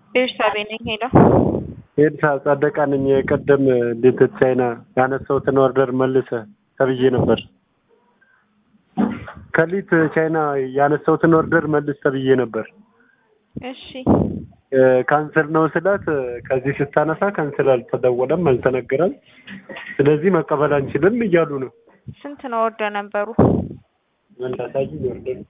ቤርሳቤ ነኝ። ሄሎ ኤልሳ ጸደቃ ነኝ። የቀደም እንዴት ቻይና ያነሳሁትን ኦርደር መልሰ ተብዬ ነበር። ከሊት ቻይና ያነሳሁትን ኦርደር መልስ ተብዬ ነበር። እሺ ካንስል ነው ስላት ከዚህ ስታነሳ ካንስል አልተደወለም፣ አልተነገረም። ስለዚህ መቀበል አንችልም እያሉ ነው። ስንት ነው ኦርደር ነበሩ? ምን ላሳይኝ ኦርደር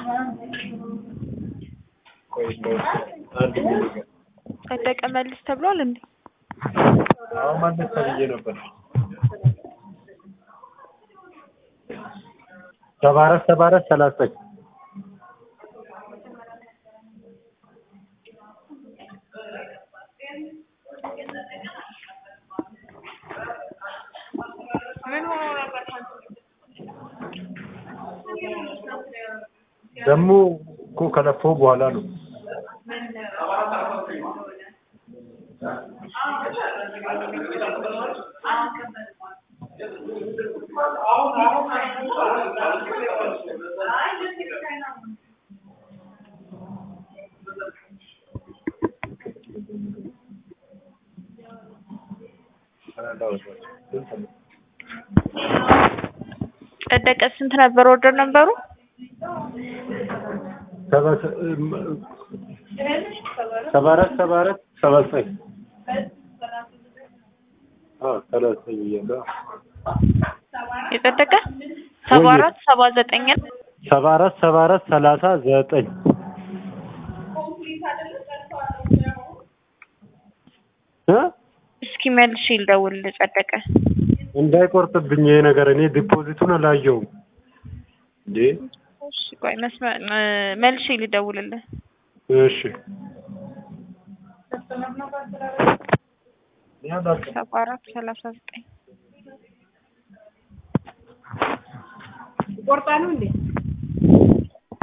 ቆይ አንድ ሚኒት ጸደቀ መልስ ተብሏል እንዴ? አዎ መልስ ተብዬ ነበር። ሰባ አራት ሰባ አራት ሰላሳ ዘጠኝ ምን ሆኖ ነበር? ደግሞ እኮ ከለፈው በኋላ ነው። ጸደቀ ስንት ነበር ኦርደር ነበሩ? ሰባ ሰባ አራት ሰባ አራት ሰባ ዘጠኝ አዎ ሰላሳ ዘጠኝ ብያለሁ። የጸደቀ ሰባ አራት ሰባ ዘጠኝ ሰባ አራት ሰባ አራት ሰላሳ ዘጠኝ እ እስኪ መልሽ ልደውልልህ ጸደቀ። እንዳይቆርጥብኝ ይሄ ነገር እኔ ዲፖዚቱን አላየውም እንዴ። እሺ ቆይ መስመር መልሽ ልደውልልህ። እሺ ሰባ አራት ሰላሳ ዘጠኝ ቆርጣ ነው እንዴ?